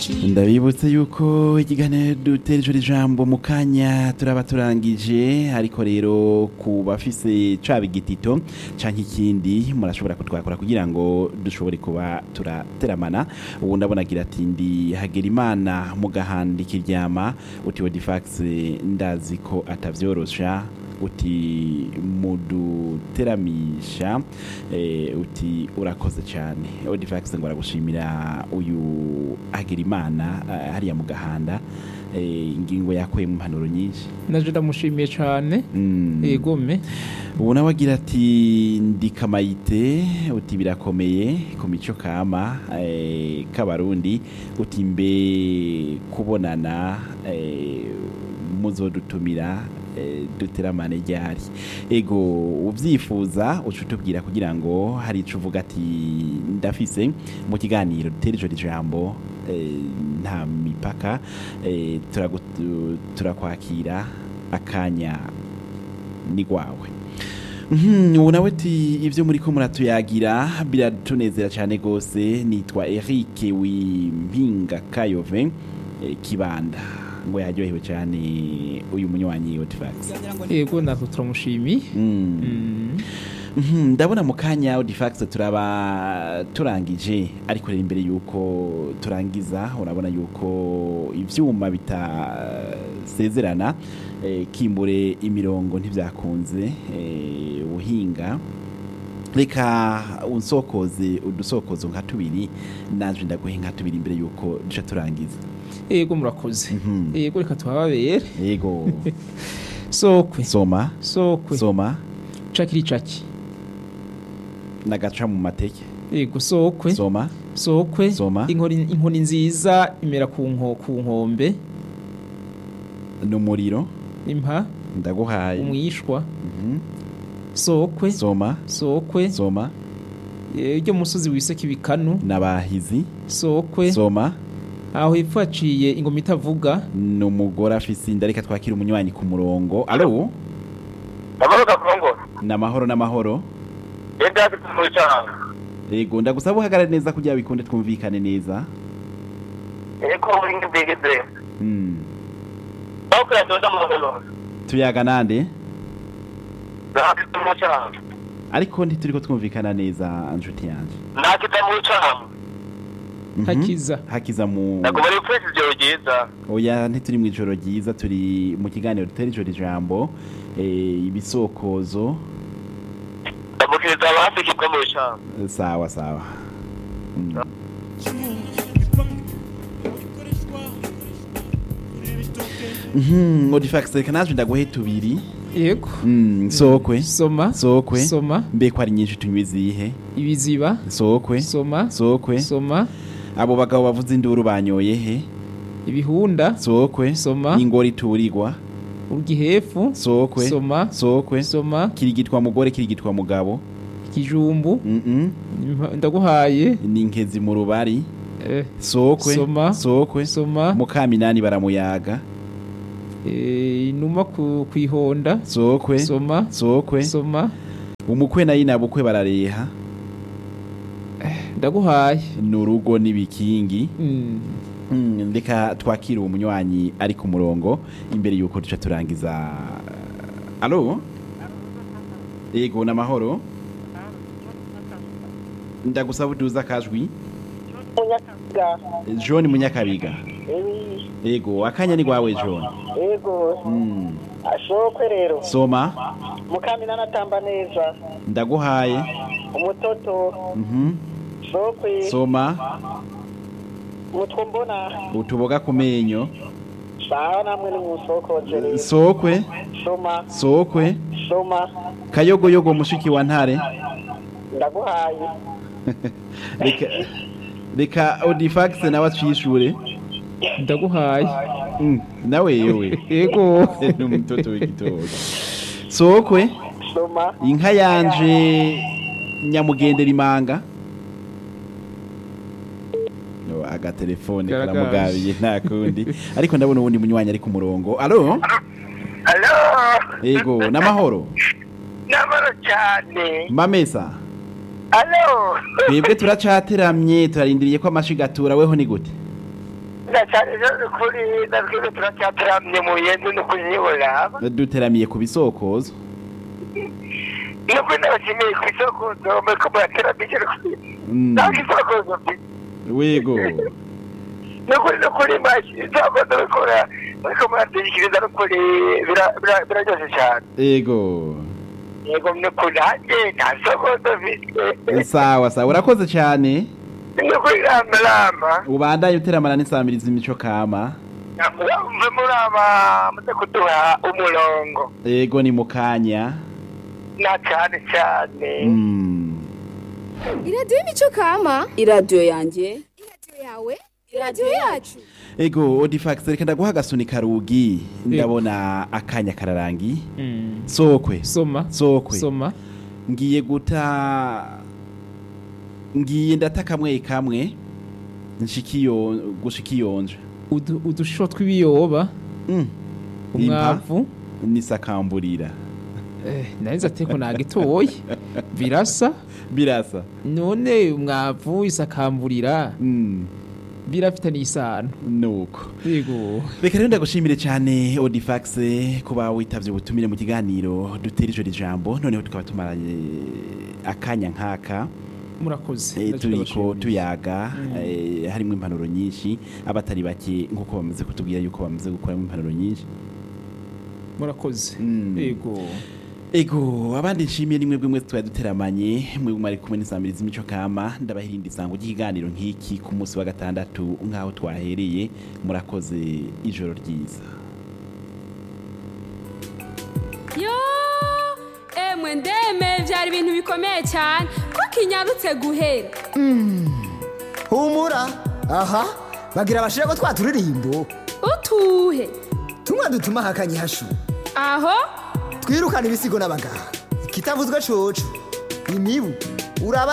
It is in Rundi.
ndabibutse yuko ikiganiro dutereje ijambo mu kanya turaba turangije ariko rero ku bafise caba igitito canke ikindi murashobora kutwakora kugira ngo dushobore kuba turateramana ubu ndabona agira ati ndi hagera imana mu gahanda ikiryama uti wodifax ndazi ko atavyorosha uti muduteramisha eh, uti urakoze cyane odifax ngo aragushimira uyu agira imana eh, hariya mu gahanda eh, ingingo yakuye mu mpanuro nyinshi naje ndamushimiye cyane Mm. egome ubu nawe agira ati ndi kamayite uti birakomeye ku mico kama eh, k'abarundi uti mbe kubonana eh, muzodutumira eh, duteramane ryari ego ubyifuza uca utubwira kugira ngo hari ico uvuga ati ndafise mu kiganiro dutera ijoro ijambo eh, nta mipaka eh, turagu- turakwakira akanya ni gwawe Mhm, ubu nawe ti ibyo muri ko muratuyagira biratunezera cyane rwose nitwa Eric Wimpinga Kayove eh, Kibanda ngo yaryohewe cyane uyu munywanyi Odifax ego natwe turamushimiye Mm. Mm. Mhm, ndabona mu kanya Odifax turaba turangije ariko rero imbere yuko turangiza urabona yuko ivyuma bitasezerana eh, kimbure imirongo ntivyakunze eh, uhinga reka unsokoze udusokozo nka tubiri naje ndaguhe nka tubiri imbere yuko duca turangiza ego murakoze Mhm. ego reka tuhababere yego sokwe soma sokwe soma cakiri caki nagaca mu mateke ego sokwe soma sokwe Soma. inkoni inkoni nziza imera ku nko ku nkombe n'umuriro impa ndaguhaye umwishwa Mhm. sokwe soma sokwe soma iryo musozi wiseka ibikanu n'abahizi sokwe soma aho hepfo haciye ingoma itavuga ni umugore afise inda reka twakira umunywanyi ku murongo alo amahoro gakongo ni amahoro n'amahoro yenda afite mu cyanga yego ndagusaba uhagarare neza kugira bikunde twumvikane neza eko muri ngibigeze Mm. bakora doda mu magalo tuyaga nande nafite mu cyanga ariko ntituriko twumvikana neza nshuti yanje nakita mu cyanga Mhm. hakiza hakiza mu ntabwo bari kwezi ijoro ryiza oya ntituri mu ijoro ryiza turi mu kiganiro dutera ijoro ijambo eh, ibisokozo ndamukiriza abafikirwa mu cyanga sawa sawa Mm. Mhm, Odifax reka naje ndaguhe tubiri ego Mm, sokwe soma sokwe soma mbe ko ari nyinshi tunywa izihe ibiziba sokwe soma sokwe soma abo bagabo bavuze induru banyoye he ibihunda sokwe Soma. ingoro iturirwa urgihefu sokwe soma sokwe soma kirigitwa mugore kirigitwa mugabo ikijumbu mm -mm. impa- ndaguhaye ni inkezi mu rubari eh, sokwe Soma. sokwe soma mukaminani baramuyaga eh, inuma ku kwihonda sokwe soma sokwe soma umukwe na yinabukwe barareha ndaguhaye ni urugo n'ibikingi Mm. Mm, reka twakire uwo munywanyi ari ku murongo imbere yuko duca turangiza alo yego ni amahoro ndagusaba uduza akajwi john munyakabiga yego akanya ni rwawe john yego Mm, ashokwe rero soma mukamina natamba neza ndaguhaye umutoto Mhm, shokwe soma mutwo mbona utuboga ku menyo sawa namwe ni musokoje rero sokwe soma sokwe soma kayogoyogo mushiki wa ntare ndaguhaye reka reka odifax nawe atwishure ndaguhaye Mm, nawe yewe ego ni umutoto w'igitoki sokwe soma inka yanje nyamugendera imanga No, agatelefone Karagaje. karamugabiye nta kundi ariko ndabona uwundi munywanyi ari ku murongo alo alo yego n'amahoro n'amahoro cyane mamesa alo twebwe turacateramye turarindiriye ko amashiga atura weho ni gute na cyane rero kuri natwe turacyateramye mu yenzu no kuzibona duteramiye ku bisokozo nubwo nabashimiye ku isoko ndombe ko murateramije Mm. ntabwo isoko mfite wego nukuri nukuri mashyi isoko ndabikora ariko muratwikiriza nukuri bira- bira- biraryoshye cyane ego yego nukuri nanjye nta soko ndafite sawa sawa urakoze cyane nukuri rama rama ubandanye uteramana n'isamiriza imico kama mve muraba muze kuduha umurongo ego ni mu kanya na cyane cyane Mm. iradiyo y'imico kama iradiyo yanjye iradiyo yawe iradiyo yacu ego odifax reka ndaguha agasuni karugi ndabona akanya kararangi Mm. sokwe soma sokwe soma ngiye guta ngiye ndata kamwe kamwe nshikiyo gushikiyonje Udu- udusho tw'ibiyoba mm. Impa umwavu nisakamburira eh, nahise ateko nagitoye birasa birasa none umwavu isakamburira mm. birafitaniye isano nuko yego reka rero ndagushimire cyane odifax kuba witavye ubutumire mu kiganiro dutera ijoro ijambo noneho tukaba tumaranye akanya nk'aka murakoze Eh, Ndaje turiko ndabashimira. tuyaga Mm. eh, harimo impanuro nyinshi abatari bake nk'uko bamaze kutubwira yuko bamaze gukoramo impanuro nyinshi murakoze Mm. yego ego abandi nshimiye ni mwebwe mwese twari duteramanye mwebwe mwari kumwe n'isamiriza imico kama ndabahirinda isango ry'ikiganiro nk'iki ku munsi wa gatandatu nk'aho twahereye murakoze ijoro ryiza yo emwe ndeme byari ibintu bikomeye cyane ko kinyarutse guhera humura aha bagira bashira ko twa turirimbo utuhe tumwe dutuma hakanye hashu aho twirukana ibisigo n'abaganga kitavuzwe coco imibu uraba